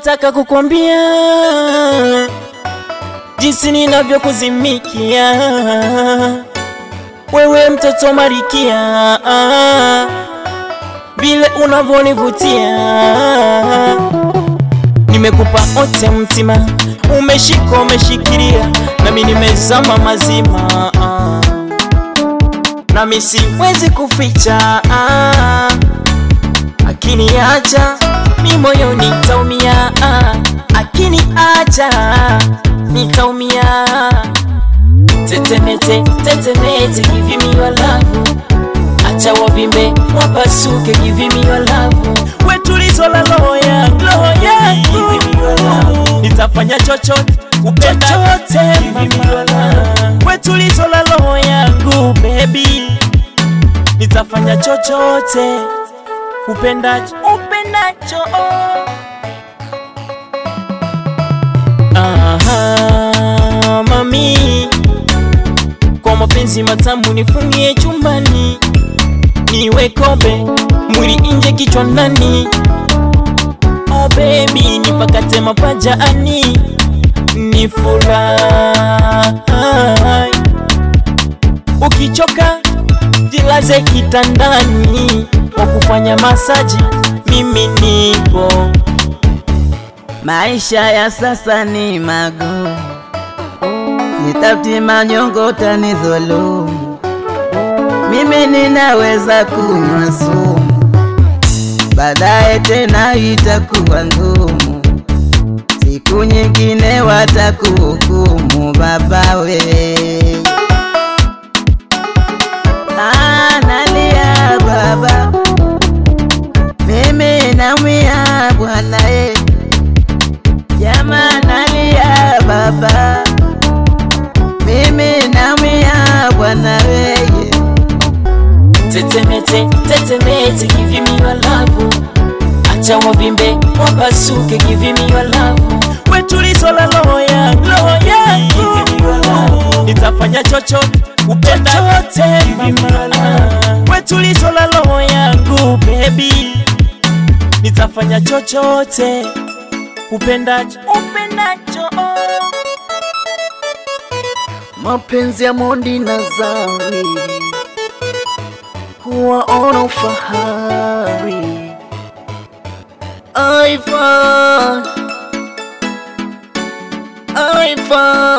nataka kukwambia jinsi ninavyokuzimikia wewe mtoto Marikia, vile unavyonivutia. Nimekupa ote mtima, umeshika umeshikilia, nami nimezama mazima, nami siwezi kuficha, akiniacha mi moyo nitaumia, akiniacha nitaumia. Tetemete, tetemete, give me your love. Acha wavimbe wapasuke, give me your love. We tulizo la roho yangu, roho yangu, nitafanya chochote kupenda chochote, mama. We tulizo la roho yangu, baby, nitafanya chochote upendacho, upendacho. Aha, mami kwa mapenzi matamu nifungie chumbani, niwe kobe mwili nje kichwa ndani. Oh baby, nipakate mapajani, ni furahi. Ukichoka jilaze kitandani, kwa kufanya masaji mimi nipo. Maisha ya sasa ni magumu, sitafuti manyongo tanizulumu. Mimi ninaweza kunywa sumu, baadaye tena itakuwa ngumu. Siku nyingine watakuhukumu babawe. Ah, nalia baba, mimi naumia bwana eh. Jamaa nalia baba, mimi naumia bwana weye. Tetemete, tetemete, give me your love. Acha wavimbe wapasuke, give me your love. We tulizo la roho yangu, roho yangu, nitafanya chochote kupenda chochote, mama. We tulizo la roho yangu, baby, nitafanya chochote upendacho, upendacho. Mapenzi ya Mondi na Zari kuwaona ufahari. Ivan, Ivan